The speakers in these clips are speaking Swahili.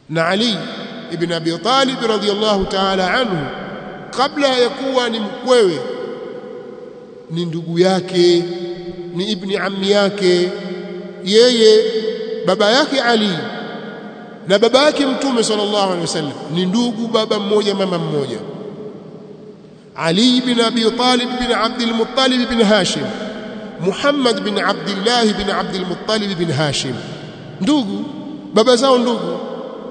na Ali ibn Abi Talib radhiyallahu ta'ala anhu kabla ya kuwa ni mkwewe ni ndugu yake ni ibni ammi yake yeye baba yake Ali na baba yake mtume sallallahu alaihi wasallam ni ndugu baba mmoja mama mmoja Ali bin Abi Talib bin Abd al-Muttalib bin Hashim Muhammad bin Abdullah bin Abd al-Muttalib bin Hashim ndugu baba zao ndugu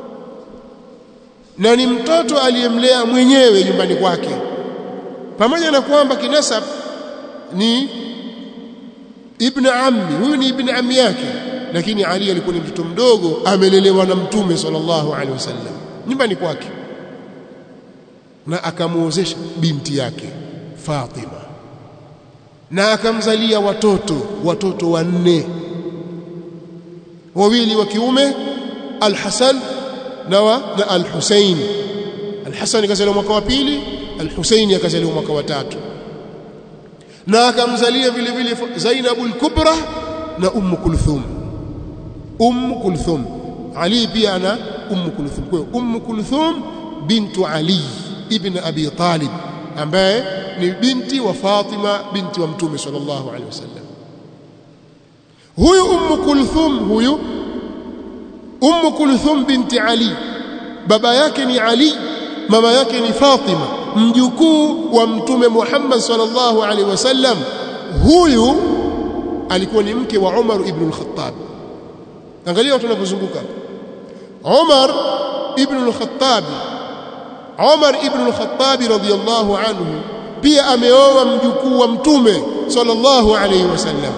na ni mtoto aliyemlea mwenyewe nyumbani kwake pamoja na kwamba kinasab ni ibn ammi huyu ni ibn ammi yake lakini Ali alikuwa ni mtoto mdogo amelelewa na mtume sallallahu alaihi wasallam nyumbani kwake na akamuozesha binti yake Fatima na akamzalia watoto watoto wanne wawili wa kiume Al-Hasan na wa na Al-Husayn Al-Hasan kazaliwa mwaka wa pili Al-Husayn akazaliwa mwaka wa tatu na akamzalia vile vile Zainab al-Kubra na Umm Kulthum Umm Kulthum Ali pia ana Umm Kulthum kwa Umm Kulthum bintu Ali ibn Abi Talib ambaye ni binti wa Fatima binti wa Mtume sallallahu alaihi wasallam huyu Umm Kulthum huyu Umm Kulthum binti Ali baba yake ni Ali mama yake ni Fatima mjukuu wa mtume Muhammad sallallahu alaihi wasallam huyu alikuwa ni mke wa Umar ibn al-Khattab angalia watu wanapozunguka Umar ibn al-Khattab Umar ibn al-Khattab radhiyallahu anhu pia ameoa mjukuu wa mtume sallallahu alaihi wasallam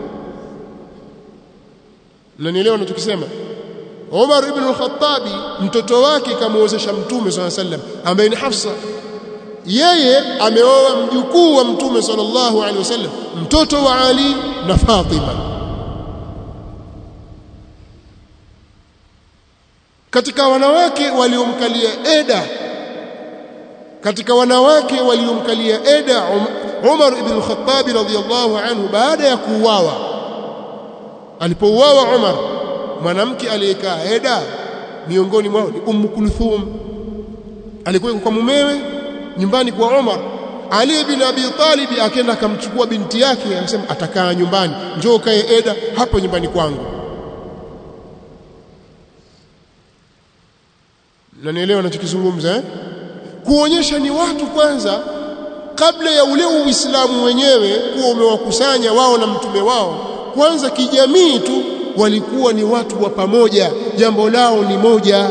na nielewa ninachokisema Umar ibn al-Khattab mtoto wake kamuozesha mtume sallallahu alaihi wasallam ambaye ni Hafsa yeye ameoa mjukuu wa mtume sallallahu alaihi wasallam mtoto wa Ali na Fatima katika wanawake waliomkalia Eda katika wanawake waliomkalia Eda Umar ibn al-Khattab radhiyallahu anhu baada ya kuuawa alipouawa Umar mwanamke aliyekaa Eda miongoni mwao ni Umm Kulthum alikuwa kwa mumewe nyumbani kwa Umar Ali bin Abi Talib akaenda akamchukua binti yake akasema atakaa nyumbani njoo kae Eda hapo nyumbani kwangu na nielewa ninachokizungumza eh kuonyesha ni watu kwanza kabla ya ule uislamu wenyewe kuwa umewakusanya wao na mtume wao kwanza kijamii tu walikuwa ni watu wa pamoja jambo lao ni moja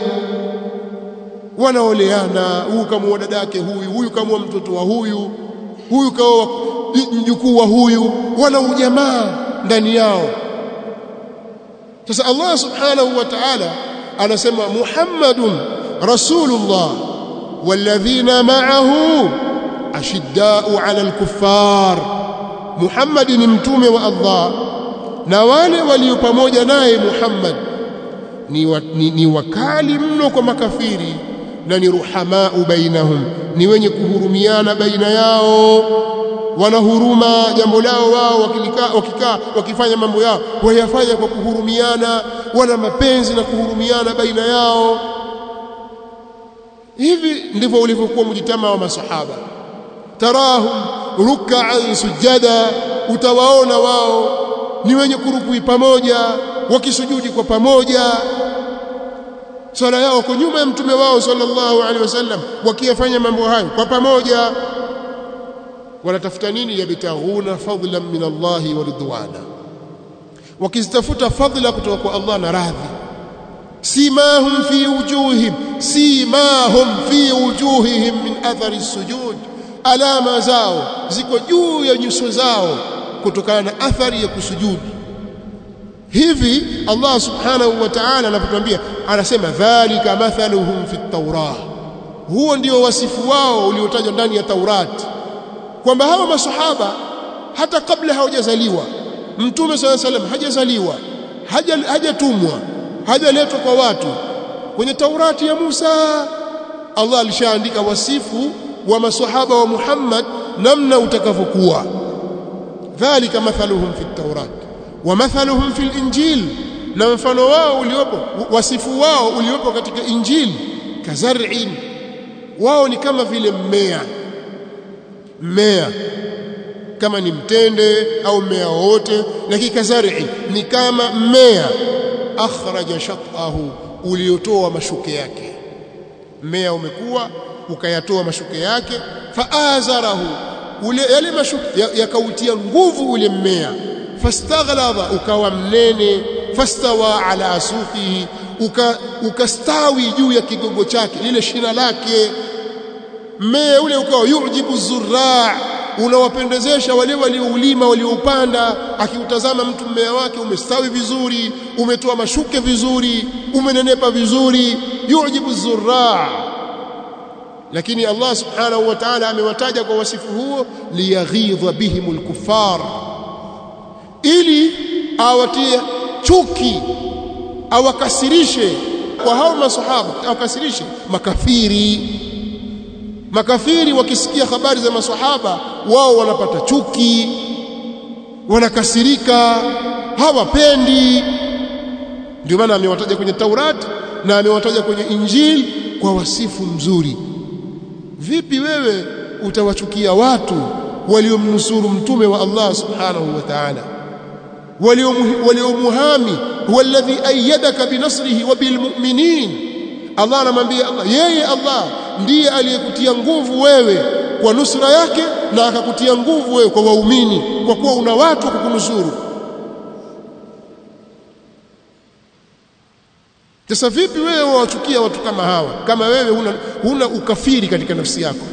wanaoleana huyu kama dadake huyu huyu kama mtoto wa huyu huyu kaoa mjukuu wa huyu wana ujamaa ndani yao sasa Allah subhanahu wa ta'ala anasema Muhammadun rasulullah walladhina ma'ahu ashidda'u 'ala al-kuffar Muhammad ni mtume wa Allah na wale walio pamoja naye Muhammad ni, wa, ni, ni wakali mno kwa makafiri na ni ruhamau bainahum ni wenye kuhurumiana baina yao wanahuruma jambo lao wao wakikaa wakikaa wakifanya mambo yao wayafanya kwa kuhurumiana wana mapenzi na kuhurumiana baina yao hivi ndivyo ulivyokuwa mjitama wa masahaba tarahum ruk'an sujada utawaona wao ni wenye kurukui pamoja wakisujudi kwa pamoja swala yao kwa nyuma ya mtume wao sallallahu alaihi wasallam wakiyafanya mambo hayo kwa pamoja wanatafuta nini yabtaghuna fadlan min Allah wa ridwana wakizitafuta fadla kutoka kwa Allah na radhi simahum fi wujuhihim simahum fi wujuhihim min athari sujud alama zao ziko juu ya nyuso zao kutokana na athari ya kusujudu hivi Allah subhanahu wa ta'ala anapotuambia anasema dhalika mathaluhum fi at-taurah huo ndio wasifu wao uliotajwa ndani ya Taurati kwamba hawa masahaba hata kabla hawajazaliwa mtume swalla salam hajazaliwa hajatumwa hajaletwa kwa watu kwenye Taurati ya Musa Allah alishaandika wasifu wa masahaba wa Muhammad namna utakavyokuwa dhalika mathaluhum fi at-taurat wa mathaluhum fi al-injil na mfano wao uliopo wasifu wao uliopo katika injili kazar'in wao ni kama vile mmea mmea kama ni mtende au mmea wote lakini kazar'in ni kama mmea akhraja shatahu uliotoa mashuke yake mmea umekuwa ukayatoa mashuke yake faazarahu ule yale mashuke yakautia nguvu ule mmea fastaghlaba ukawa mnene fastawa ala suqihi uka, ukastawi juu ya kigogo chake lile shina lake mmea ule ukawa yujibu zurraa unawapendezesha wale walioulima walioupanda akiutazama mtu mmea wake umestawi vizuri umetoa mashuke vizuri umenenepa vizuri yujibu zurraa lakini Allah subhanahu wa ta'ala amewataja kwa wasifu huo liyaghidha bihimul kuffar ili awatie chuki awakasirishe kwa hao masahaba awakasirishe makafiri makafiri wakisikia habari za masahaba wao wanapata chuki wanakasirika hawapendi ndio maana amewataja kwenye Taurat na amewataja kwenye Injili kwa wasifu mzuri vipi wewe utawachukia watu waliomnusuru mtume wa Allah subhanahu wa ta'ala waliomuhami huwa alladhi ayyadaka binasrihi wa bilmu'minin Allah anamwambia Allah yeye Allah ndiye aliyekutia nguvu wewe kwa nusra yake na akakutia nguvu wewe kwa waumini kwa kuwa una watu kukunusuru sasa vipi wewe wawachukia watu kama hawa kama wewe huna, huna ukafiri katika nafsi yako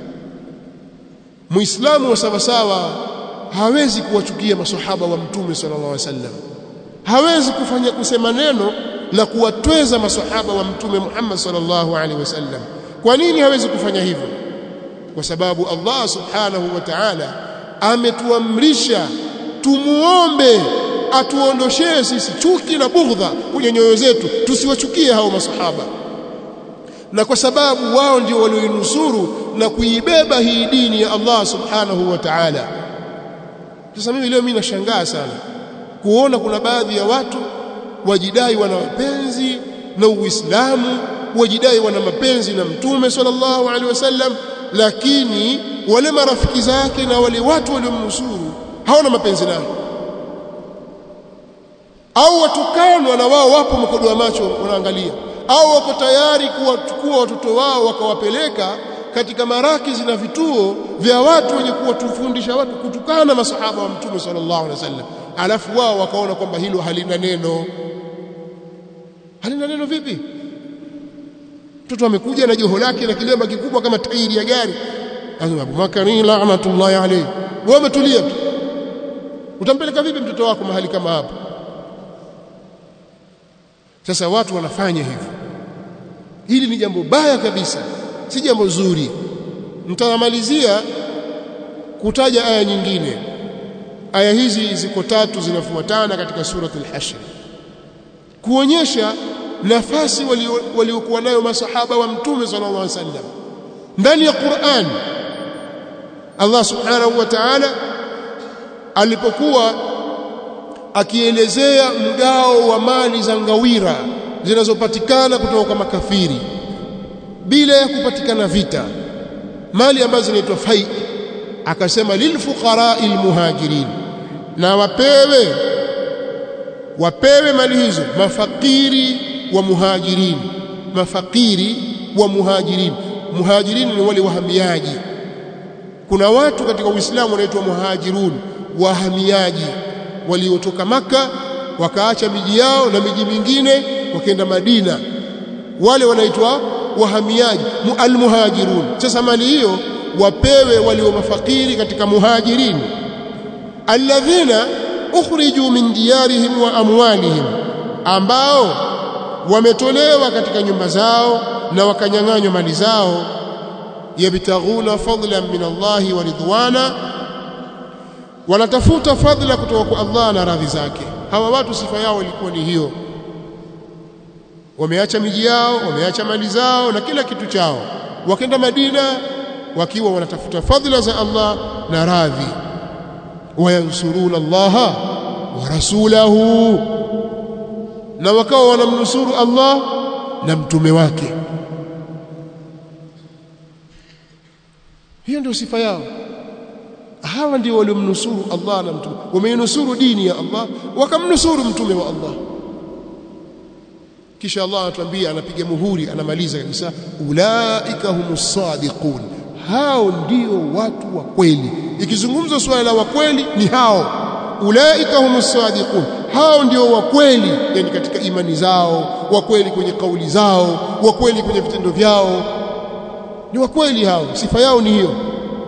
muislamu wa sawasawa hawezi kuwachukia masahaba wa mtume sallallahu alaihi wasallam hawezi kufanya kusema neno la kuwatweza masahaba wa mtume Muhammad sallallahu alaihi wasallam kwa nini hawezi kufanya hivyo kwa sababu Allah subhanahu wa ta'ala ametuamrisha tumuombe atuondoshee sisi chuki na bughdha kwenye nyoyo zetu tusiwachukie hao masahaba na kwa sababu wao ndio walioinusuru na kuibeba hii dini ya Allah subhanahu wa ta'ala sasa mimi leo mimi nashangaa sana kuona kuna baadhi ya watu wajidai wana mapenzi na Uislamu wajidai wana mapenzi na Mtume sallallahu alaihi wasallam lakini wale marafiki zake na wale watu waliomnusuru hawana mapenzi nao au watukanwa na wao wapo mkodo wa macho wanaangalia au wako tayari kuwachukua watoto wao wakawapeleka katika marakizi na vituo vya watu wenye kuwatufundisha watu kutukana masahaba wa mtume sallallahu alaihi wasallam alafu wao wakaona kwamba hilo halina neno halina neno vipi mtoto amekuja na joho lake na kilemba kikubwa kama tairi ya gari anasema Abu Bakari la'natullahi alayhi wewe umetulia tu utampeleka vipi mtoto wako mahali kama hapo sasa watu wanafanya hivyo hili ni jambo baya kabisa si jambo zuri nitamalizia kutaja aya nyingine aya hizi ziko tatu zinafuatana katika suratul hashr kuonyesha nafasi waliokuwa nayo masahaba wa mtume sallallahu alaihi wasallam ndani ya Qur'an Allah subhanahu wa ta'ala alipokuwa akielezea mgao wa mali za ngawira zinazopatikana kutoka kwa makafiri bila ya kupatikana vita mali ambazo zinaitwa fai akasema lilfuqara'il muhajirin na wapewe wapewe mali hizo mafakiri wa muhajirin mafakiri wa muhajirin muhajirin ni wale wahamiaji kuna watu katika Uislamu wanaitwa muhajirun wahamiaji waliotoka maka wakaacha miji yao na miji mingine wakaenda Madina wale wanaitwa wahamiaji almuhajirun sasa mali hiyo wapewe walio mafakiri katika muhajirin alladhina ukhriju min diyarihim wa amwalihim ambao wametolewa katika nyumba zao na wakanyang'anywa mali zao yabtaghuna fadlan min Allahi wa ridwana wanatafuta fadhila kutoka kwa Allah na radhi zake hawa watu sifa yao ilikuwa ni hiyo wameacha miji yao wameacha mali zao na kila kitu chao wakenda Madina wakiwa wanatafuta fadhila za Allah na radhi wayansuruna Allah wa rasulahu na wakawa wanamnusuru Allah na mtume wake hiyo ndio sifa yao hawa ndio waliomnusuru Allah na mtume wameinusuru dini ya Allah wakamnusuru mtume wa Allah kisha Allah anatuambia anapiga muhuri anamaliza kabisa ulaika humus sadiqun hao ndio watu wa kweli ikizungumzwa swala la wa kweli ni hao ulaika humus sadiqun hao ndio wa kweli yani katika imani zao wa kweli kwenye kauli zao wa kweli kwenye vitendo vyao ni wa kweli hao sifa yao ni hiyo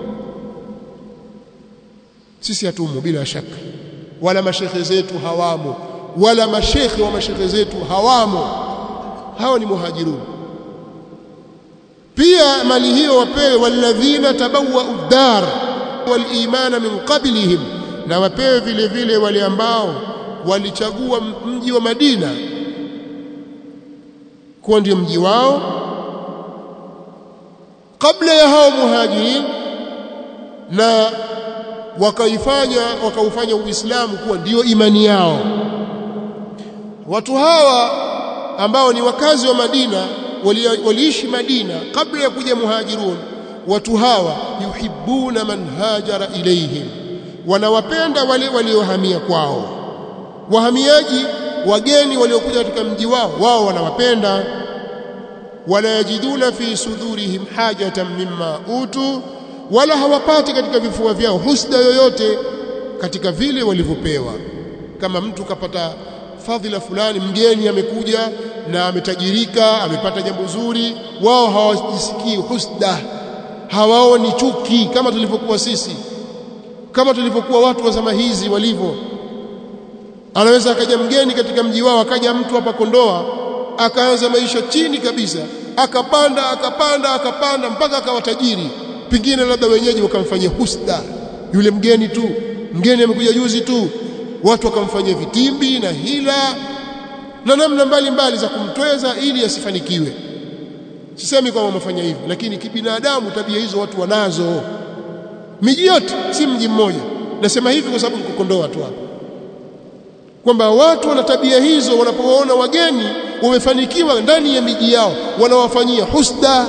sisi hatumo bila shaka wala mashekhe zetu hawamo wala mashekhe wa mashekhe zetu hawamo hao ni muhajirun pia mali hiyo wapewe walladhina tabawwa uddar walimana min qablihim na wapewe vile vile wale ambao walichagua mji wa Madina kuwa ndio mji wao kabla ya hao muhajirin na wakaifanya wakaufanya Uislamu kuwa ndiyo imani yao watu hawa ambao ni wakazi wa Madina waliishi Madina kabla ya kuja muhajirun watu hawa yuhibbuna man hajara ilaihim wanawapenda wale waliohamia kwao wahamiaji wageni waliokuja katika mji wao wao wanawapenda wala yajiduna fi sudurihim hajatan mimma utu wala hawapati katika vifua vyao husda yoyote katika vile walivyopewa kama mtu kapata fadhila fulani mgeni amekuja na ametajirika amepata jambo zuri wao hawajisikii husda hawaoni chuki kama tulivyokuwa sisi kama tulivyokuwa watu wa zama hizi walivyo anaweza akaja mgeni katika mji wao akaja mtu hapa Kondoa akaanza maisha chini kabisa akapanda akapanda akapanda mpaka akawa tajiri pengine labda wenyeji wakamfanyia husda yule mgeni tu mgeni amekuja juzi tu watu wakamfanyia vitimbi na hila na namna mbalimbali za kumtweza ili asifanikiwe sisemi kwamba wamefanya hivyo lakini kibinadamu tabia hizo watu wanazo miji yote si mji mmoja nasema hivi kwa sababu nikukondoa tu hapa kwamba watu wana tabia hizo wanapowaona wageni wamefanikiwa ndani ya miji yao wanawafanyia husda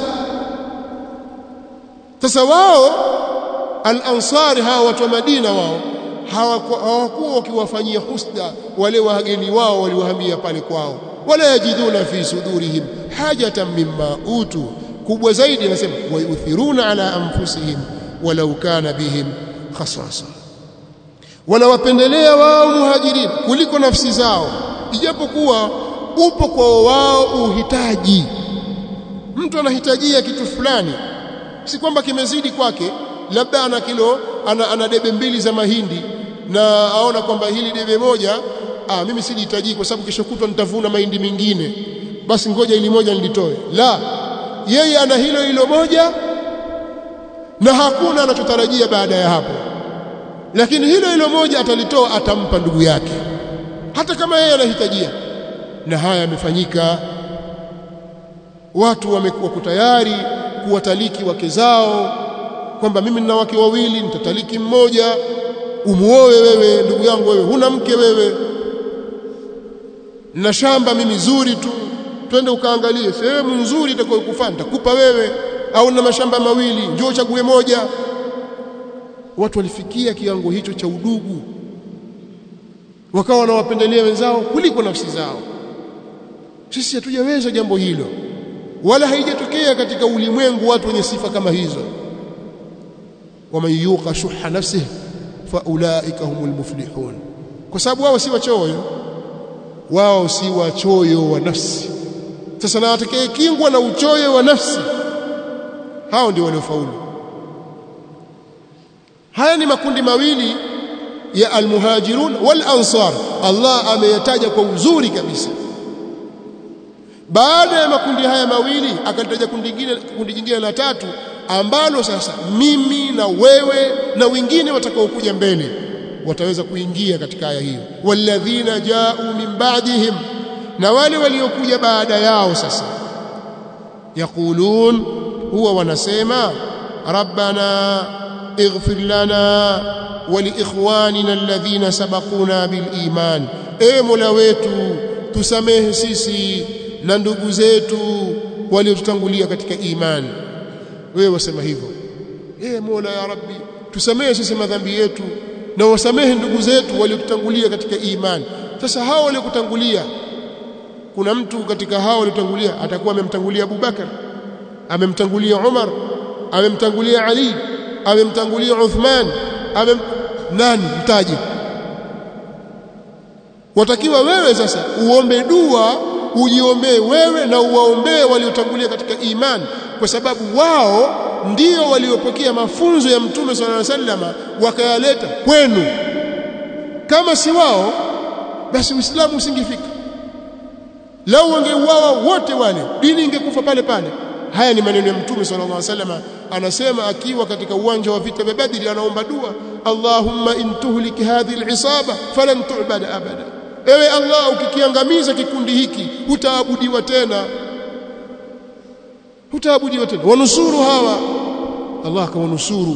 sasa wao al-ansari hawa watu wa Madina wao hawakuwa wakiwafanyia husda wale wageni wao waliohamia pale kwao wala yajiduna fi sudurihim hajatan mimma utu kubwa zaidi anasema wayuthiruna ala anfusihim walau kana bihim khasasa wanawapendelea wao muhajirin kuliko nafsi zao ijapokuwa upo kwa wao uhitaji mtu anahitajia kitu fulani si kwamba kimezidi kwake labda ana kilo ana, ana debe mbili za mahindi na aona kwamba hili debe moja ah mimi silihitaji kwa sababu kesho kutwa nitavuna mahindi mengine basi ngoja ili moja nilitoe la yeye ana hilo hilo moja na hakuna anachotarajia baada ya hapo lakini hilo hilo moja atalitoa atampa ndugu yake hata kama yeye anahitajia na haya yamefanyika watu wamekuwa tayari kuwataliki wake zao kwamba mimi nina wake wawili nitataliki mmoja umuoe wewe ndugu yangu wewe huna mke wewe na shamba mimi zuri tu twende ukaangalie sehemu nzuri itakayokufaa nitakupa wewe au na mashamba mawili njoo chague moja watu walifikia kiwango hicho cha udugu wakawa wanawapendelea wenzao kuliko nafsi zao sisi hatujaweza jambo hilo wala haijatokea katika ulimwengu watu wenye sifa kama hizo waman yuqa shuha nafsihi faulaika humul muflihun kwa sababu wao si wachoyo wao si wachoyo wa nafsi sasa na atakayekingwa na uchoyo wa nafsi hao ndio waliofaulu haya ni makundi mawili ya almuhajirun wal ansar Allah ameyataja kwa uzuri kabisa baada ya makundi haya mawili akalitaja kundi jingine kundi jingine la tatu ambalo sasa mimi na wewe na wengine watakaokuja mbele wataweza kuingia katika aya hiyo walladhina ja'u min ba'dihim na wale waliokuja baada yao sasa yaqulun huwa wanasema rabbana ighfir lana wa liikhwanina alladhina sabaquna bil iman e mola wetu tusamehe sisi na ndugu zetu waliotutangulia katika imani wewe wasema hivyo eh Mola ya Rabbi tusamehe sisi madhambi yetu na wasamehe ndugu zetu waliotutangulia katika imani sasa hao waliokutangulia kuna mtu katika hao waliotangulia atakuwa amemtangulia Abu Bakar amemtangulia Umar amemtangulia Ali amemtangulia Uthman amem nani mtaji watakiwa wewe sasa uombe dua ujiombee wewe na uwaombee waliotangulia katika imani kwa sababu wao ndio waliopokea mafunzo ya Mtume صلى الله عليه وسلم wakayaleta kwenu kama si wao basi Uislamu usingefika lau wangeuawa wote wale dini ingekufa pale pale haya ni maneno ya Mtume صلى الله عليه وسلم anasema akiwa katika uwanja wa vita vya Badri anaomba dua Allahumma in tuhlik hadhihi al-isaba falan tu'bad abada ewe Allah ukikiangamiza kikundi hiki hutaabudiwa tena hutaabudiwa tena wanusuru hawa Allah akawanusuru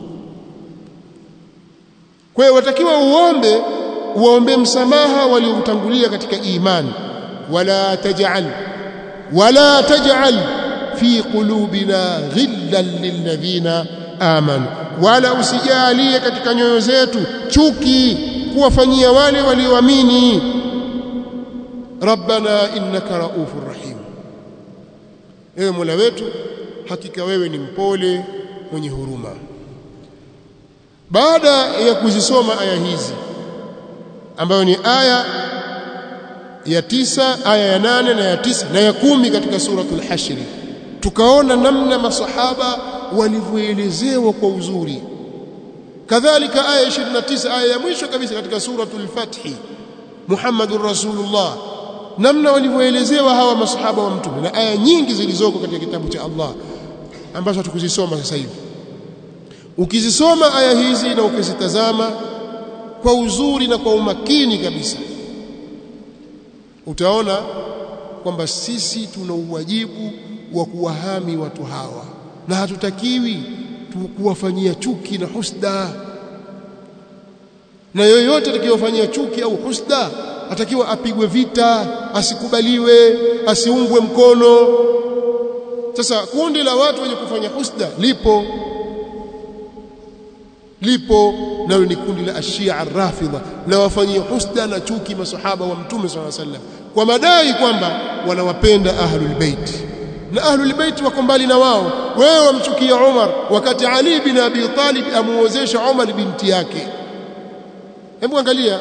kwa hiyo watakiwa uombe uombe msamaha waliotangulia katika imani wala taj'al wala taj'al fi qulubina ghillan lilladhina amanu wala usijalie katika nyoyo zetu chuki kuwafanyia wale walioamini rabbana innaka raufur rahim ewe mola wetu hakika wewe ni mpole mwenye huruma baada ya kuzisoma aya hizi ambayo ni aya ya tisa aya ya nane na ya tisa na ya kumi katika suratul hashri tukaona namna masahaba walivyoelezewa kwa uzuri kadhalika aya 29 aya ya mwisho kabisa katika suratul fathi Muhammadur Rasulullah namna walivyoelezewa hawa masahaba wa mtume na aya nyingi zilizoko katika kitabu cha Allah ambazo hatukuzisoma sasa hivi ukizisoma aya hizi na ukizitazama kwa uzuri na kwa umakini kabisa utaona kwamba sisi tuna uwajibu wa kuwahami watu hawa na hatutakiwi kuwafanyia chuki na husda na yoyote atakayofanyia chuki au husda atakiwa apigwe vita asikubaliwe asiungwe mkono sasa kundi la watu wenye kufanya husda lipo lipo nalo ni kundi la ashia arrafidha na wafanyia husda na chuki masahaba wa mtume swalla sallam kwa madai kwamba wanawapenda ahlul bait na ahlul bait wako mbali na wao wewe wamchukia Umar wakati Ali bin Abi Talib amuozesha Umar binti yake hebu angalia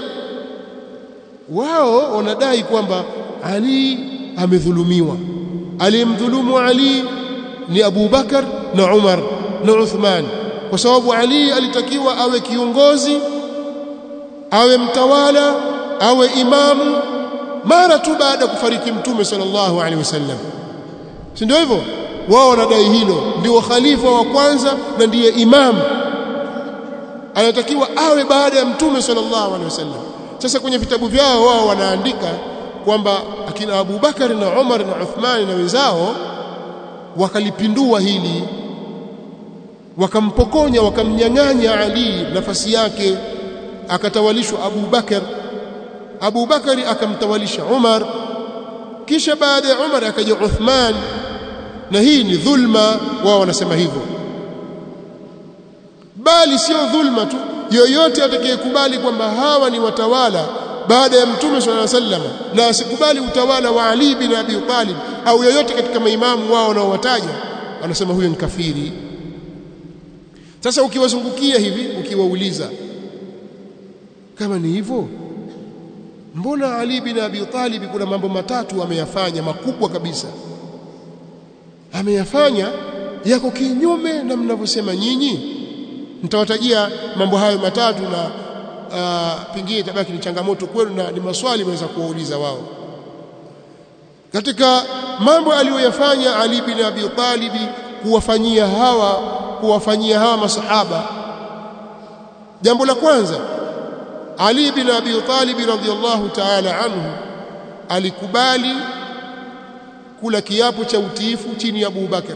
wao wanadai kwamba Ali amedhulumiwa aliyemdhulumu Ali ni Abu Bakar na Umar na Uthman kwa sababu Ali alitakiwa awe kiongozi awe mtawala awe imamu mara tu baada ya kufariki mtume sallallahu alaihi wasallam si ndio hivyo wao wanadai hilo ndio khalifa wa kwanza na ndiye imam anatakiwa awe baada ya mtume sallallahu alaihi wasallam sasa kwenye vitabu vyao wao wanaandika kwamba akina Abu Bakar na Umar na Uthman na wenzao wakalipindua hili wakampokonya wakamnyang'anya Ali nafasi yake akatawalishwa Abu Bakar Abu Bakari akamtawalisha Umar kisha baada ya Umar akaja Uthman na hii ni dhulma wao wanasema hivyo bali sio dhulma tu yoyote atakayekubali kwamba hawa ni watawala baada ya mtume swalla sallam na asikubali utawala wa Ali bin Abi Talib au yoyote katika maimamu wao wanaowataja wanasema huyo ni kafiri sasa ukiwazungukia hivi ukiwauliza kama ni hivyo mbona Ali bin Abi Talib kuna mambo matatu ameyafanya makubwa kabisa ameyafanya yako kinyume na mnavyosema nyinyi nitawatajia mambo hayo matatu na uh, pengine itabaki ni changamoto kwenu na ni maswali mnaweza kuwauliza wao katika mambo aliyoyafanya Ali bin Abi Talib kuwafanyia hawa kuwafanyia hawa masahaba jambo la kwanza Ali bin Abi Talib radhiyallahu ta'ala anhu alikubali kula kiapo cha utiifu chini ya Abu Bakar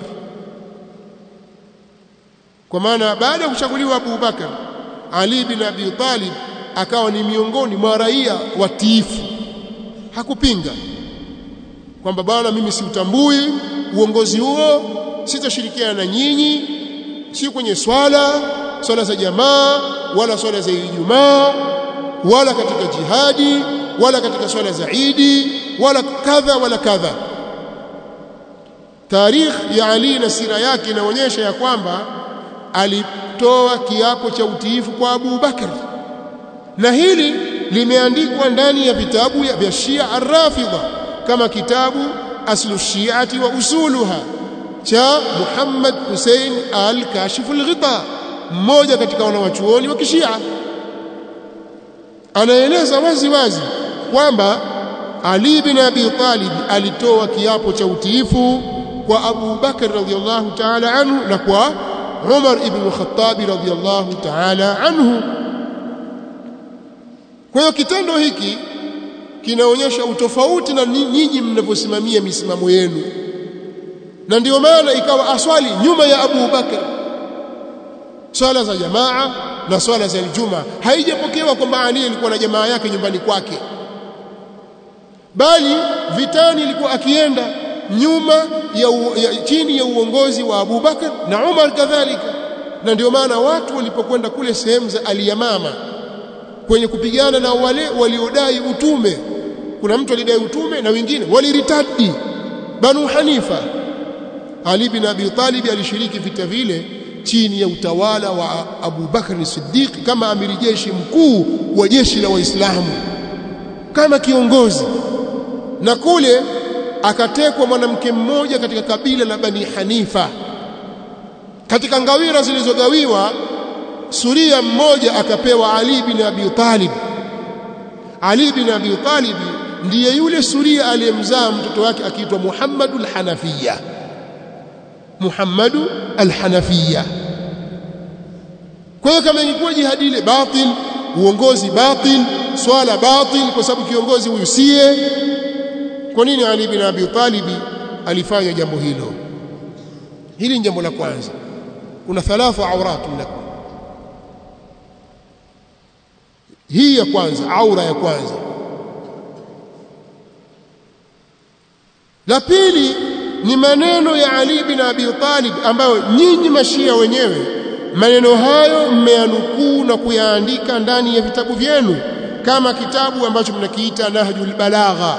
kwa maana baada ya kuchaguliwa Abu Bakar Ali bin Abi Talib akawa ni miongoni mwa raia watiifu hakupinga kwamba bwana mimi siutambui uongozi huo sitashirikiana na nyinyi si kwenye swala swala za jamaa wala swala za Ijumaa wala katika jihadi wala katika swala za Idi wala kadha wala kadha tarikh ya Ali na sira yake inaonyesha ya kwamba alitoa kiapo cha utiifu kwa Abu Bakar na hili limeandikwa ndani ya vitabu vya Shia Ar-Rafidha kama kitabu Aslu Shi'ati wa Usuluha cha Muhammad Hussein Al-Kashif Al-Ghita mmoja katika wanawachuoni wa Kishia anaeleza wazi wazi kwamba Ali bin Abi Talib alitoa kiapo cha utiifu kwa Abu Bakar radhiyallahu ta'ala anhu na kwa Umar ibn Khattab radhiyallahu ta'ala anhu kwa hiyo kitendo hiki kinaonyesha utofauti na nyinyi mnavyosimamia misimamo yenu na ndio maana ikawa aswali nyuma ya Abu Bakar swala za jamaa na swala za Ijumaa haijapokewa kwamba Ali alikuwa na jamaa yake nyumbani kwake bali vitani ilikuwa akienda nyuma ya, u, ya chini ya uongozi wa Abu Bakar na Umar kadhalika na ndio maana watu walipokwenda kule sehemu za Aliyamama kwenye kupigana na wale waliodai utume kuna mtu alidai utume na wengine waliritadi Banu Hanifa Ali bin Abi Talib alishiriki vita vile chini ya utawala wa Abu Bakr Siddiq kama amiri jeshi mkuu wa jeshi la Waislamu kama kiongozi na kule akatekwa mwanamke mmoja katika kabila la Bani Hanifa katika ngawira zilizogawiwa suria mmoja akapewa Ali bin Abi Talib Ali bin Abi Talib ndiye yule suria aliyemzaa mtoto wake akiitwa Muhammadul Hanafiya Muhammadu al-Hanafiya kwa hiyo kama ingekuwa jihadi ile batil uongozi batil swala batil kwa sababu kiongozi huyu siye kwa nini Ali bin Abi Talib alifanya jambo hilo hili ni jambo la kwanza kuna thalathu awratun lakum hii ya kwanza aura ya kwanza la pili ni maneno ya Ali bin Abi Talib ambayo nyinyi mashia wenyewe maneno hayo mmeyanukuu na kuyaandika ndani ya vitabu vyenu kama kitabu ambacho mnakiita Nahjul Balagha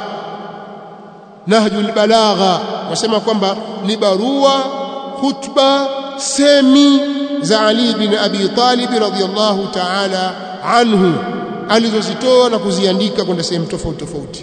Nahjul Balagha wasema kwamba ni barua khutba semi za Ali bin Abi Talib radhiyallahu ta'ala anhu alizozitoa na kuziandika kwenda sehemu tofauti tofauti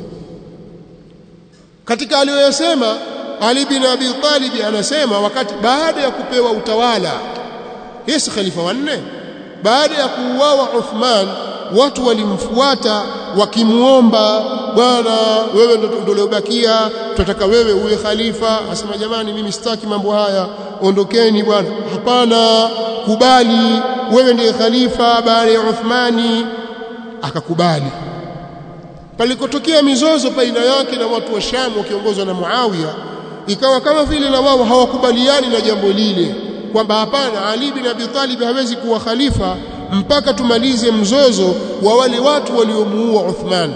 katika aliyoyasema Ali bin Abi Talib anasema wakati baada ya kupewa utawala Yesu khalifa wanne baada ya kuuawa Uthman watu walimfuata wakimuomba bwana wewe ndo ndio uliobakia tunataka wewe uwe khalifa asema jamani mimi sitaki mambo haya ondokeni bwana hapana kubali wewe ndiye khalifa baada ya Uthmani akakubali palikotokea mizozo baina yake na watu wa Sham wakiongozwa na Muawiya ikawa kama vile na wao hawakubaliani na jambo lile kwamba hapana Ali bin Abi Talib hawezi kuwa khalifa mpaka tumalize mzozo wa wale watu waliomuua Uthman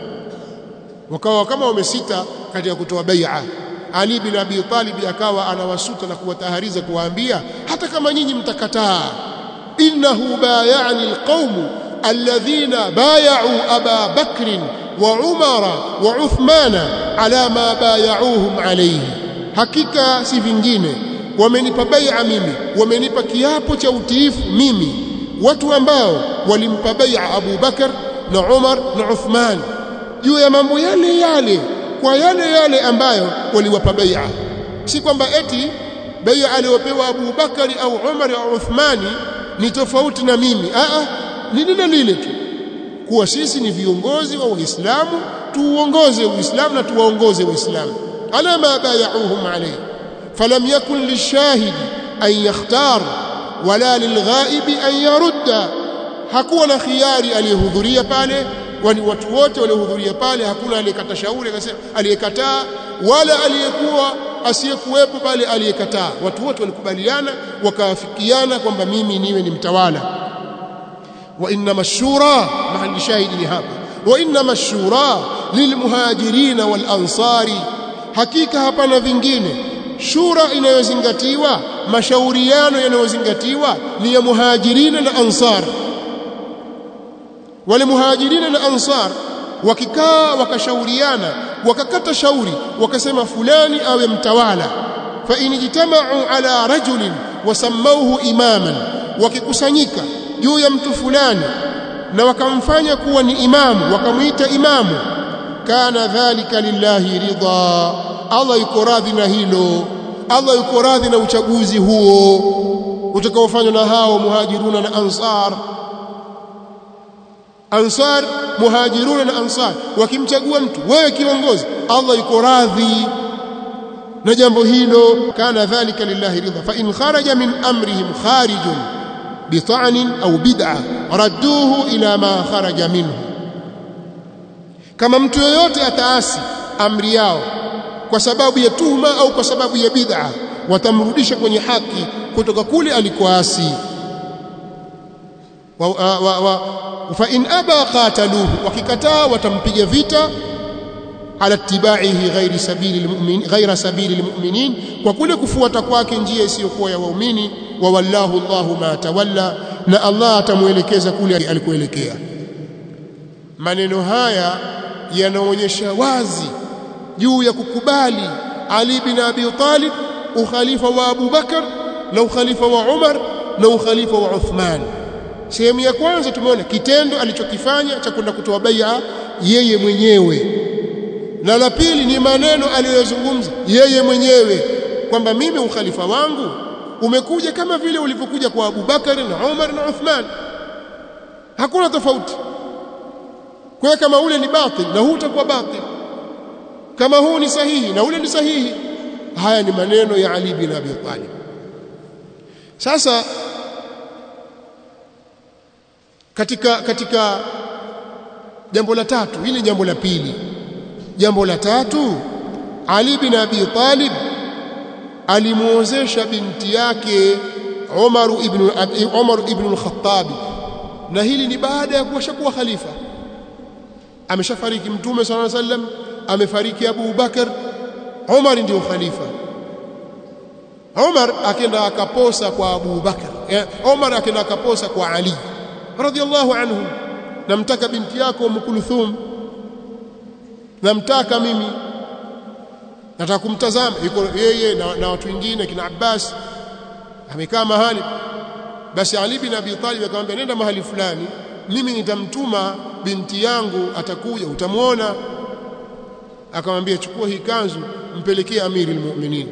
wakawa kama wamesita katika kutoa bai'a Ali bin Abi Talib akawa anawasuta na kuwatahariza kuwaambia hata kama nyinyi mtakataa innahu bay'ani alqawm alladhina bay'u Aba Bakr wa Umara wa Uthmana ala ma bay'uhum alayhi hakika si vingine wamenipa bai'a mimi wamenipa kiapo cha utiifu mimi watu ambao walimpa bai'a Abu Bakar na Umar na Uthman juu ya mambo yale yale kwa yale yale ambayo waliwapa bai'a si kwamba eti bai'a aliyopewa Abu Bakari au Umar au Uthmani ni tofauti na mimi a a ni lile lile tu kuwa sisi ni viongozi wa Uislamu tuuongoze Uislamu na tuwaongoze Uislamu ala ma bay'uhum alayhi falam yakun lishahidi an yakhtar wala lilghaibi an yarudda hakuwa na khiari aliyehudhuria pale wani watu wote waliohudhuria pale hakuna aliyekata shauri akasema aliyekataa wala aliyekuwa asiyekuwepo pale aliyekataa watu wote walikubaliana wakaafikiana kwamba mimi niwe ni mtawala wa inna mashura mahali shahidi ni hapa wa inna mashura lilmuhajirina wal ansari hakika hapana vingine shura inayozingatiwa mashauriano yanayozingatiwa ni ya muhajirina na ansar wale muhajirina na ansar wakikaa wakashauriana wakakata shauri wakasema fulani awe mtawala fa in jitama'u ala rajulin wasammauhu imaman wakikusanyika juu ya mtu fulani na wakamfanya kuwa ni imamu wakamuita imamu kana dhalika lillahi ridha Allah yuko radhi na hilo Allah yuko radhi na uchaguzi huo utakaofanywa na hao muhajiruna na ansar ansar muhajiruna na ansar wakimchagua mtu wewe kiongozi Allah yuko radhi na jambo hilo kana dhalika lillahi ridha fa in kharaja min amrihim kharijun bita'nin au bid'a radduhu ila ma kharaja minhu kama mtu yoyote ataasi amri yao kwa sababu ya tuhuma au kwa sababu ya bid'a watamrudisha kwenye haki kutoka kule alikoasi wa, wa, wa, wa, fa in aba qataluhu wakikataa watampiga vita ala tibaihi ghairi sabili almu'min ghaira sabili almu'minin kwa kule kufuata kwake njia isiyokuwa ya waumini wa wallahu Allahu ma tawalla na Allah atamuelekeza kule alikoelekea maneno haya yanaonyesha wazi juu ya kukubali Ali bin Abi Talib ukhalifa wa Abu Bakar na ukhalifa wa Umar na ukhalifa wa Uthman sehemu ya kwanza tumeona kitendo alichokifanya cha kwenda kutoa bai'a yeye mwenyewe na la pili ni maneno aliyozungumza yeye mwenyewe kwamba mimi ukhalifa wangu umekuja kama vile ulivyokuja kwa Abu Bakar na Umar na Uthman hakuna tofauti kwa kama ule ni batil na huu utakuwa batil kama huu ni sahihi na ule ni sahihi haya ni maneno ya Ali bin Abi Talib sasa katika katika jambo la tatu hili jambo la pili jambo la tatu Ali bin Abi Talib alimuozesha binti yake Umar ibn Umar ibn al-Khattab na hili ni baada ya kuwa khalifa ameshafariki mtume sallallahu alaihi wasallam amefariki Abu Bakar Umar ndio khalifa Umar akenda akaposa kwa Abu Bakar Umar akenda akaposa kwa Ali radhiallahu anhu namtaka binti yako Umm Kulthum namtaka mimi nataka kumtazama yuko yeye na, na watu wengine kina Abbas amekaa mahali basi Ali bin Abi Talib akamwambia nenda mahali fulani mimi nitamtuma binti yangu atakuja utamwona akamwambia chukua hii kanzu mpelekee amiri almu'minin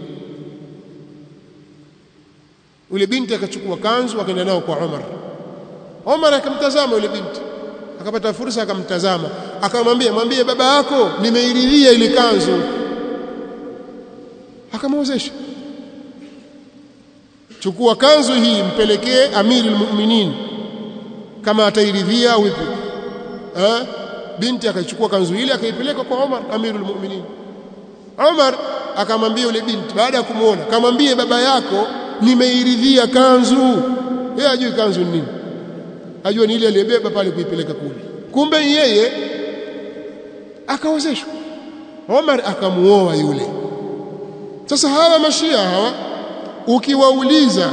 ule binti akachukua kanzu akaenda nao kwa Umar Umar akamtazama yule binti akapata fursa akamtazama akamwambia mwambie baba yako nimeiridhia ile kanzu akamwozesha chukua kanzu hii mpelekee amiri almu'minin kama atairidhia au vipi eh binti akachukua kanzu ile akaipeleka kwa Umar amirul mu'minin Umar akamwambia yule binti baada ya kumuona kamwambie baba yako nimeiridhia kanzu yeye ajui kanzu ni nini ajua ni ile aliyebeba pale kuipeleka kule kumbe yeye akaozeshwa Umar akamuoa yule sasa hawa mashia hawa ukiwauliza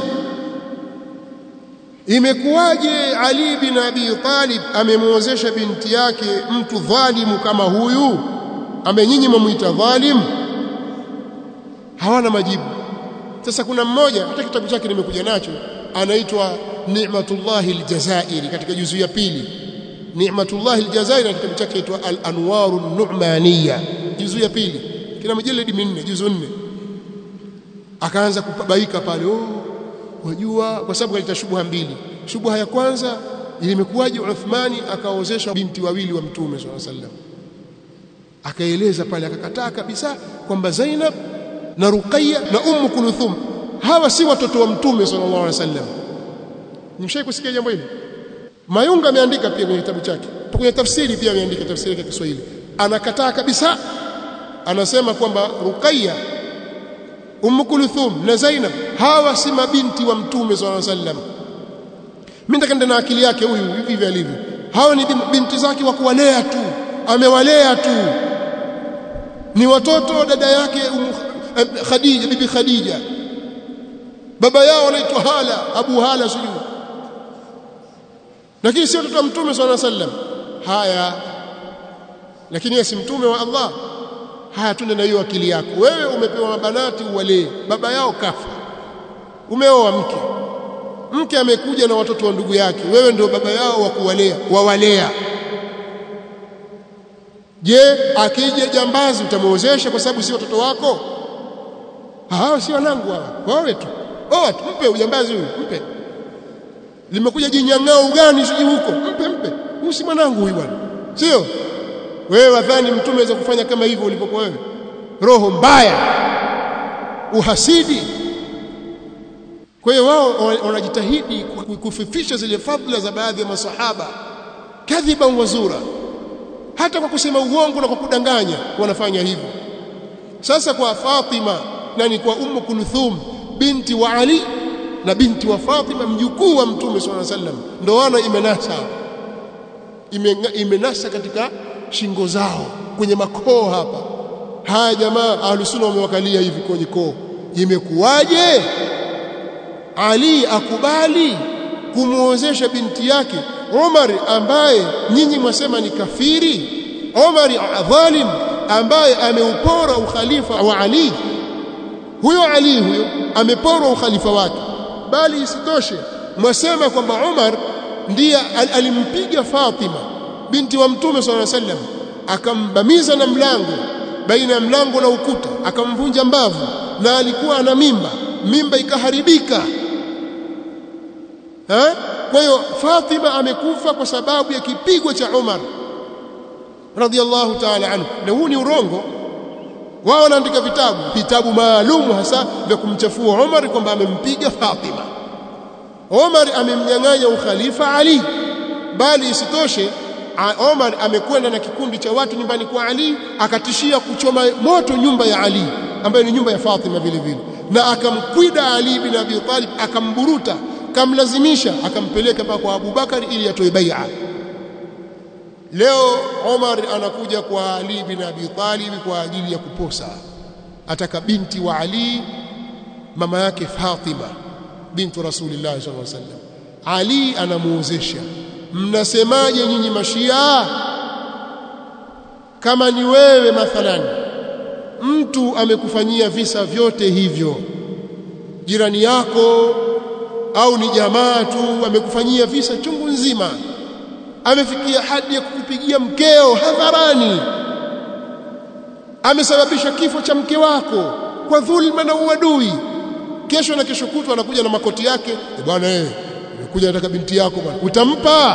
imekuwaje Ali bin Abi Talib amemwozesha binti yake mtu dhalimu kama huyu ambaye nyinyi mmuita dhalim hawana majibu sasa kuna mmoja hata kitabu chake nimekuja nacho anaitwa Ni'matullah al-Jazairi katika juzu ya pili Ni'matullah al-Jazairi kitabu chake kitwa Al-Anwar an-Nu'maniyya juzu ya pili kina majalidi minne juzu nne akaanza kubaika pale oh wajua kwa sababu kaleta shubha mbili shubha ya kwanza imekuwaje Uthmani akaozesha binti wawili wa mtume swalla sallam akaeleza pale akakataa kabisa kwamba Zainab na Ruqayya na Ummu Kulthum hawa si watoto wa mtume sallallahu alaihi wasallam nimshai kusikia jambo hili Mayunga ameandika pia kwenye kitabu chake kwenye tafsiri pia ameandika tafsiri ya Kiswahili anakataa kabisa anasema kwamba Ruqayya Ummu Kulthum na Zainab hawa si mabinti wa Mtume swalla sallam. Mimi nataka na akili yake huyu hivi alivyo. Hawa ni binti zake wa kuwalea tu. amewalea tu ni watoto dada yake um, Khadija bibi Khadija baba yao anaitwa Hala Abu Hala sijui lakini si watoto wa mtume swalla sallam haya lakini yeye si mtume wa Allah haya tunde na hiyo akili yako wewe umepewa mabanati uwalee baba yao kafa umeoa mke mke amekuja na watoto wa ndugu yake wewe ndio baba yao wa kuwalea wawalea je akija jambazi utamwozesha kwa sababu si watoto wako hawa si wanangu hawa wawe tu oa tu mpe ujambazi huyu mpe limekuja jinyang'ao ugani siji huko mpe mpe huyu si mwanangu huyu bwana sio wewe wadhani mtume aweza kufanya kama hivyo ulipokuwa wewe roho mbaya uhasidi kwa hiyo wao wanajitahidi kufifisha zile fadhila za baadhi ya masahaba kadhiban wazura hata kwa kusema uongo na kwa kudanganya wanafanya hivyo sasa kwa Fatima nani kwa Ummu Kulthum binti wa Ali na binti wa Fatima mjukuu wa Mtume swalla sallam ndoano imenasa imenasa katika shingo zao kwenye makoo hapa haya jamaa ahlusunna wamewakalia hivi kwenye koo imekuwaje Ali akubali kumuozesha binti yake Umar ambaye nyinyi mwasema ni kafiri Umar dhalim ambaye ameupora ukhalifa wa Ali huyo Ali huyo amepora ukhalifa wake bali isitoshe mwasema kwamba Umar ndiye al alimpiga Fatima binti wa Mtume swalla sallam akambamiza na mlango baina ya mlango na ukuta akamvunja mbavu na alikuwa ana mimba mimba ikaharibika ha? kwa hiyo Fatima amekufa kwa sababu ya kipigo cha Umar radhiallahu ta'ala anhu na huu ni urongo wao wanaandika vitabu vitabu maalum hasa vya kumchafua Umar kwamba amempiga Fatima Umar amemnyang'anya ukhalifa Ali bali isitoshe Omar amekwenda na kikundi cha watu nyumbani kwa Ali akatishia kuchoma moto nyumba ya Ali ambayo ni nyumba ya Fatima vile vile na akamkwida Ali bin Abi Talib akamburuta kamlazimisha akampeleka mpaka kwa Abu Bakari ili atoe bai'a leo Omar anakuja kwa Ali bin Abi Talib kwa ajili ya kuposa ataka binti wa Ali mama yake Fatima bintu Rasulillah sallallahu alaihi wasallam Ali anamuozesha mnasemaje nyinyi mashia kama ni wewe mathalan mtu amekufanyia visa vyote hivyo jirani yako au ni jamaa tu amekufanyia visa chungu nzima amefikia hadi ya kukupigia mkeo hadharani amesababisha kifo cha mke wako kwa dhulma na uadui kesho na kesho kutwa anakuja na makoti yake e bwana eh nimekuja nataka binti yako bwana utampa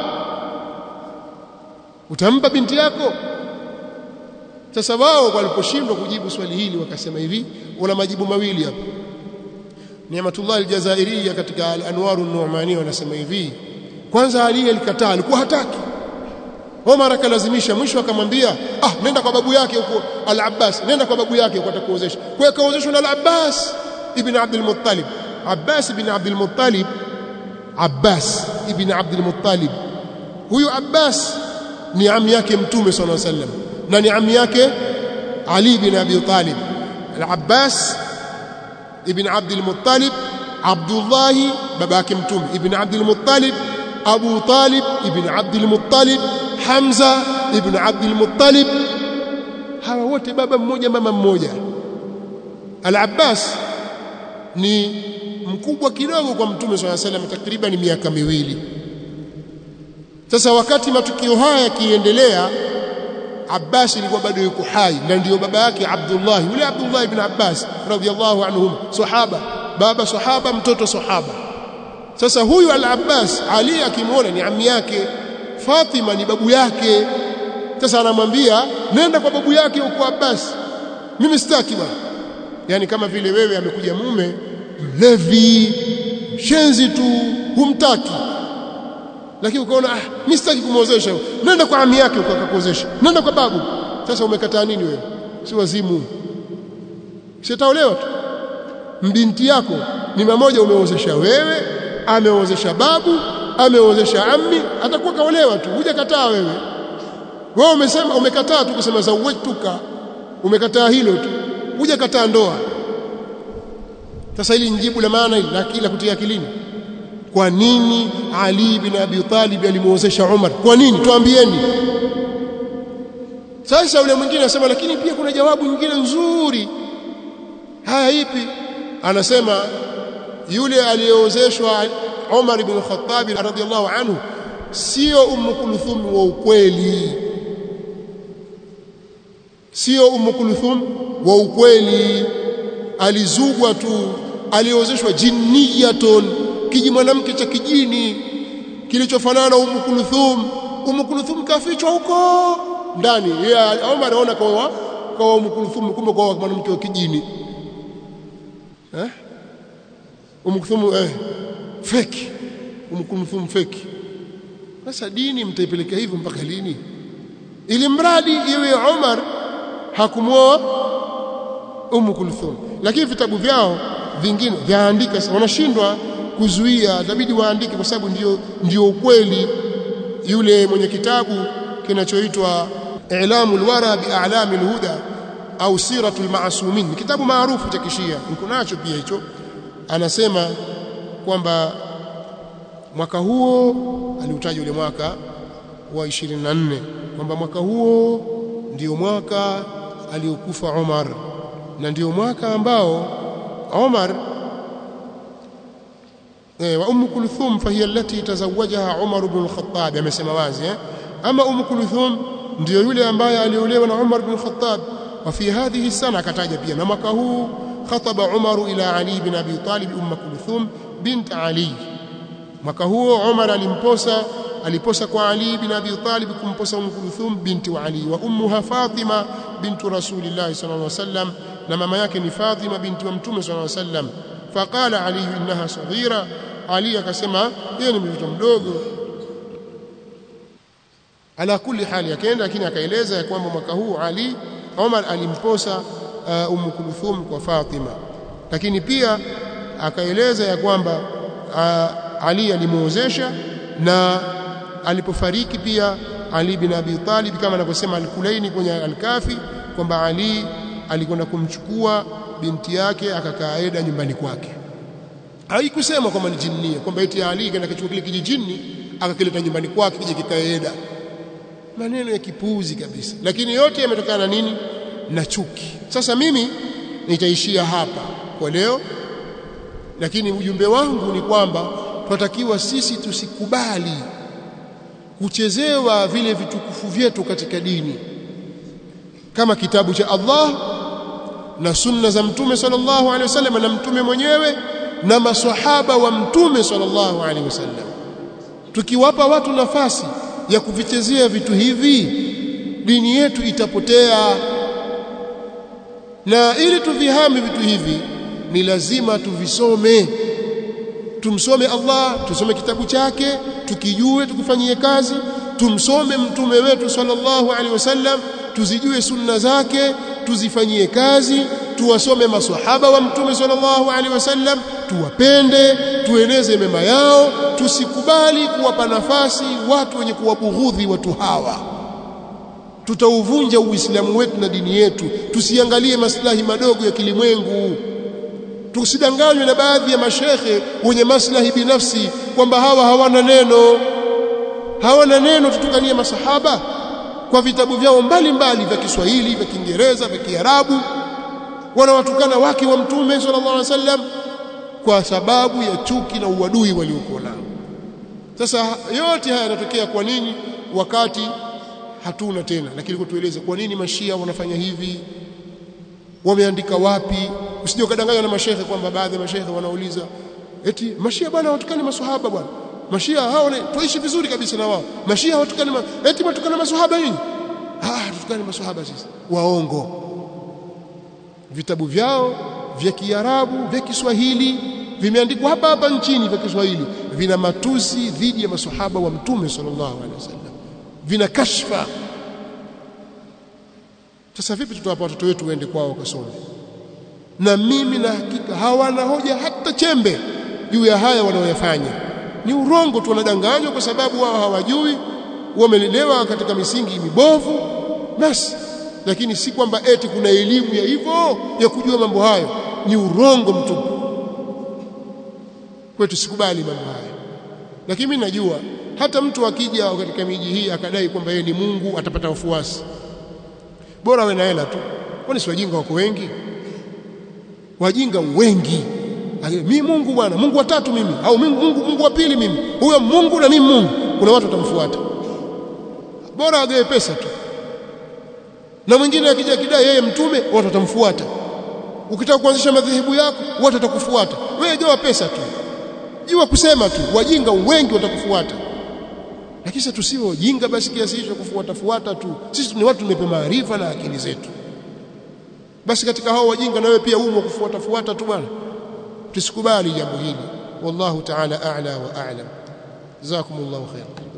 utampa binti yako sasa wao waliposhindwa kujibu swali hili wakasema hivi wana majibu mawili hapa Ni'matullah al-Jazairiyya katika al-Anwar an-Nu'mani wanasema hivi kwanza Ali alikataa alikuwa hataki Omar akalazimisha mwisho akamwambia ah nenda kwa babu yake huko al-Abbas nenda kwa babu yake huko atakuozesha kwa hiyo kaozeshwa na al-Abbas ibn Abdul Muttalib Abbas ibn Abdul Muttalib Abbas ibn Abdul Muttalib huyu Abbas ni ami yake mtume sallallahu alaihi wasallam na ni ami yake Ali ibn Abi Talib al-Abbas ibn Abdul Muttalib Abdullah baba yake mtume ibn Abdul Muttalib Abu Talib ibn Abdul Muttalib Hamza ibn Abdul Muttalib hawa wote baba mmoja mama mmoja Al-Abbas ni mkubwa kidogo kwa mtume swalla salam takriban miaka miwili sasa wakati matukio haya yakiendelea Abbas ilikuwa bado yuko hai na ndiyo baba yake Abdullah yule Abdullah ibn Abbas radhiyallahu anhum sahaba baba sahaba mtoto sahaba sasa huyu al-Abbas Ali akimwona ni ami yake Fatima ni babu yake sasa anamwambia nenda kwa babu yake huko Abbas mimi sitaki bwana yani kama vile wewe amekuja mume mlevi shenzi tu humtaki lakini ukaona ah mimi sitaki kumwozesha nenda kwa ami yake huko akakuozesha nenda kwa babu sasa umekataa nini wewe si wazimu sitaolewa tu mbinti yako ni mmoja umeozesha wewe ameozesha babu ameozesha ammi atakuwa kaolewa tu hujakataa wewe wewe umesema umekataa tu kusema zawajtuka umekataa hilo tu huja kataa ndoa sasa hili njibu la maana hili la kila kutia akilini kwa nini Ali bin Abi Talib alimuozesha Umar kwa nini tuambieni sasa yule mwingine anasema lakini pia kuna jawabu nyingine nzuri haya ipi anasema yule aliyeozeshwa Umar ibn Khattab radhiyallahu anhu sio Ummu Kulthum wa ukweli sio Ummu Kulthum wa ukweli alizugwa tu aliozeshwa jinniyatun kiji mwanamke cha kijini kilichofanana na Ummu Kulthum Ummu Kulthum kafichwa huko ndani yeye Umar anaona kwa kwa Ummu Kulthum kumbe kwa mwanamke wa kijini eh Ummu Kulthum eh fake Ummu Kulthum fake sasa dini mtaipeleka hivyo mpaka lini ili mradi iwe Umar hakumwoa Ummu Kulthum lakini vitabu vyao vingine vyaandika wanashindwa kuzuia itabidi waandike kwa sababu ndio ndio ukweli yule mwenye kitabu kinachoitwa I'lamul Wara bi A'lamil Huda au Siratul Ma'sumin kitabu maarufu cha kishia niko nacho pia hicho anasema kwamba mwaka huo aliutaja ule mwaka wa 24 kwamba mwaka huo ndio mwaka aliokufa Umar na ndio mwaka ambao Umar eh, wa Umm Kulthum fahiya allati tazawajaha Umar ibn al-Khattab amesema wazi eh? ama Umm Kulthum ndio yule ambaye aliolewa na Umar ibn al-Khattab wa fi hadhihi sana akataja pia na mwaka huu khataba Umar ila Ali ibn Abi Talib Umm Kulthum bint Ali mwaka huo Umar alimposa aliposa kwa Ali bin Abi Talib kumposa Umm Kulthum binti wa Ali wa ummuha Fatima bintu Rasulillah sallallahu alaihi wasallam na mama yake ni Fatima binti wa Mtume sallallahu alaihi wasallam faqala Ali innaha saghira Ali akasema yeye ni mtoto mdogo ala kulli hali akaenda lakini akaeleza ya kwamba mwaka huu Ali Umar alimposa uh, Umm Kulthum kwa Fatima lakini pia akaeleza ya kwamba uh, Ali alimuozesha na alipofariki pia Ali bin Abi Talib kama anavyosema Al-Kulaini kwenye Al-Kafi kwamba Ali alikwenda kumchukua binti yake akakaa Eda nyumbani kwake. Haikusema kwamba ni jinnia kwamba eti Ali kaenda kuchukua kile kijijini akakileta nyumbani kwake kije kikae Eda. Maneno ya kipuuzi kabisa. Lakini yote yametokana na nini? Na chuki. Sasa mimi nitaishia hapa kwa leo. Lakini ujumbe wangu ni kwamba tunatakiwa sisi tusikubali kuchezewa vile vitukufu vyetu katika dini kama kitabu cha Allah na sunna za mtume sallallahu alaihi wasallam na mtume mwenyewe na maswahaba wa mtume sallallahu alaihi wasallam tukiwapa watu nafasi ya kuvichezea vitu hivi dini yetu itapotea na ili tuvihame vitu hivi ni lazima tuvisome tumsome Allah tusome kitabu chake tukijue tukifanyie kazi tumsome mtume wetu sallallahu alaihi wasallam tuzijue sunna zake tuzifanyie kazi tuwasome maswahaba wa mtume sallallahu alaihi wasallam tuwapende tueneze mema yao tusikubali kuwapa nafasi watu wenye kuwabughudhi watu hawa tutauvunja uislamu wetu na dini yetu tusiangalie maslahi madogo ya kilimwengu tusidanganywe na baadhi ya mashekhe wenye maslahi binafsi kwamba hawa hawana neno hawana neno tutukanie masahaba kwa vitabu vyao mbalimbali vya Kiswahili vya Kiingereza vya Kiarabu wanawatukana wake wa mtume sallallahu alaihi wasallam kwa sababu ya chuki na uadui waliokuwa nao sasa yote haya yanatokea kwa nini wakati hatuna tena lakini kutueleza kwa nini mashia wanafanya hivi wameandika wapi usije ukadanganywa na mashehe kwamba baadhi ya mashehe wanauliza eti mashia bwana watukani maswahaba bwana mashia hao tuishi vizuri kabisa na wao mashia hawatukani ma, eti watukana maswahaba nini ah tutukani maswahaba sisi waongo vitabu vyao vya Kiarabu vya Kiswahili vimeandikwa hapa hapa nchini vya Kiswahili vina matusi dhidi ya maswahaba wa mtume sallallahu alaihi wasallam vina kashfa sasa vipi tutawapa watoto wetu waende kwao wakasome na mimi na hakika hawana hoja hata chembe juu ya haya wanaoyafanya ni urongo tu wanadanganywa kwa sababu wao hawajui wamelelewa katika misingi mibovu basi lakini si kwamba eti kuna elimu ya hivyo ya kujua mambo hayo ni urongo mtupu kwetu sikubali mambo hayo lakini mimi najua hata mtu akija katika miji hii akadai kwamba yeye ni Mungu atapata wafuasi bora awe na hela tu kwani si wajinga wako wengi wajinga wengi mimi Mungu bwana Mungu wa tatu mimi au Mungu Mungu, Mungu wa pili mimi huyo Mungu na mimi Mungu kuna watu watamfuata bora agawe pesa tu na mwingine akija kidai yeye mtume watu watamfuata ukitaka kuanzisha madhehebu yako watu watakufuata wewe gawa pesa tu jua kusema tu wajinga wengi watakufuata lakini sisi tusiwe wajinga basi kiasi hicho kufuata fuata tu sisi ni watu tumepe maarifa na akili zetu basi katika hao wajinga na wewe pia umo kufuata fuata tu bwana tusikubali jambo hili wallahu ta'ala a'la wa a'lam jazakumullahu khairan